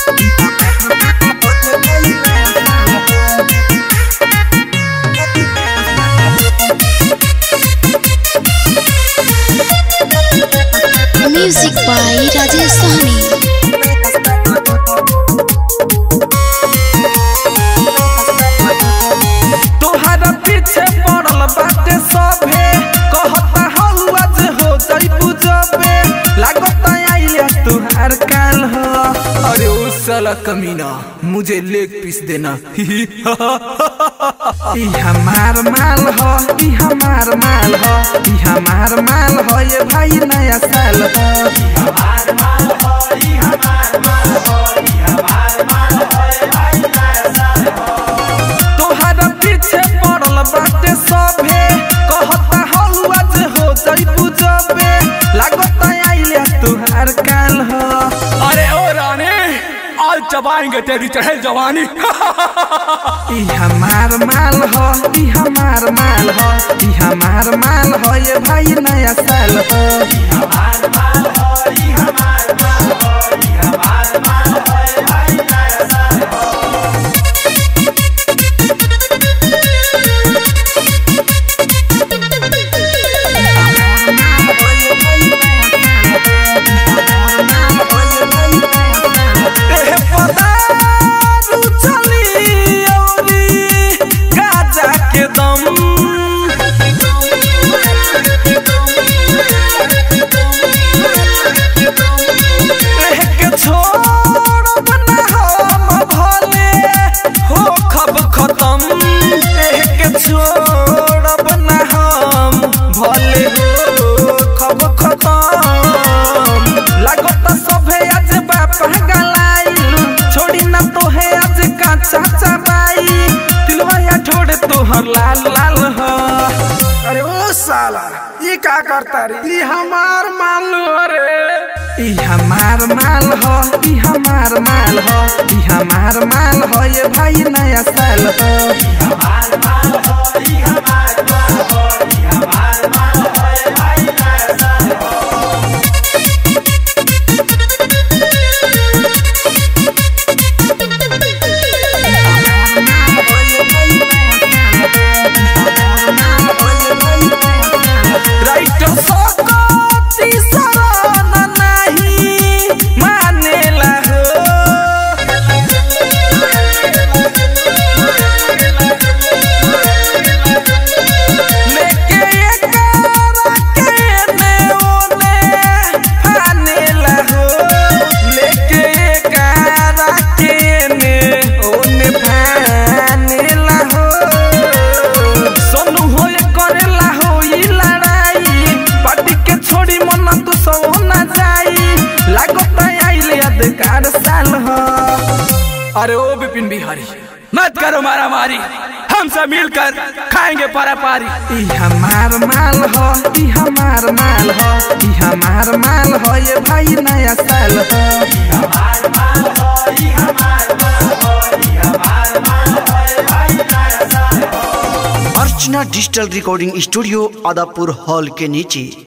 music by Rajesh सहनी तोहरा पीछे पड़ल बाटे सभे कहता हौ आज हो जइबू जबे लागता आइले तुहार काल हो अरे ओ साला कमीना मुझे लेग पीस देना ई हमार माल हो ई हमार माल हो ई हमार माल हो ये भाई नया साल हो तोहरा पीछे पड़ल बाटे सभे कहता हौ आज हो जइबू जबे लागता आइले तुहार काल हो अरे ओ रानी आज चबाएंगे तेरी चढ़े जवानी ई हमार माल हो ई हमार माल हो ई हमार माल हो ये भाई नया साल हो एह पदारू चली औरी गाजा के दम एह के छोड़ब ना हम भले हो खब खत्म एह के छोड़ब ना हम भले हो खब खत्म लागत सभे आज बापा गलाइल छोड़ी ना तोहे आज काचा चबाई तिलवा या ठोड़ तोहर लाल लाल हो अरे ओ साला ये क्या करता रे ये हमार मान लो रे ई हमार माल हो ई हमार माल हो ई हमार माल हो ये भाई नया साल हो राइटर सकती शरण नाही मानेला हो लेके एकरा के ने ओने फानेला हो लेके एकरा के ने ओने फानेला हो सोनू होए करेला हो ई लड़ाई पार्टी के छोड़ी मन तू सो ना जाई लागत आइले अधिकार साल हो अरे ओ बिपिन बिहारी मत करो मारा मारी हमसे मिलकर खाएंगे पारा पारी ई हमार माल हो ई हमार माल हो ई हमार माल हो ये भाई नया साल हो Archana digital recording studio Adapur hall के नीचे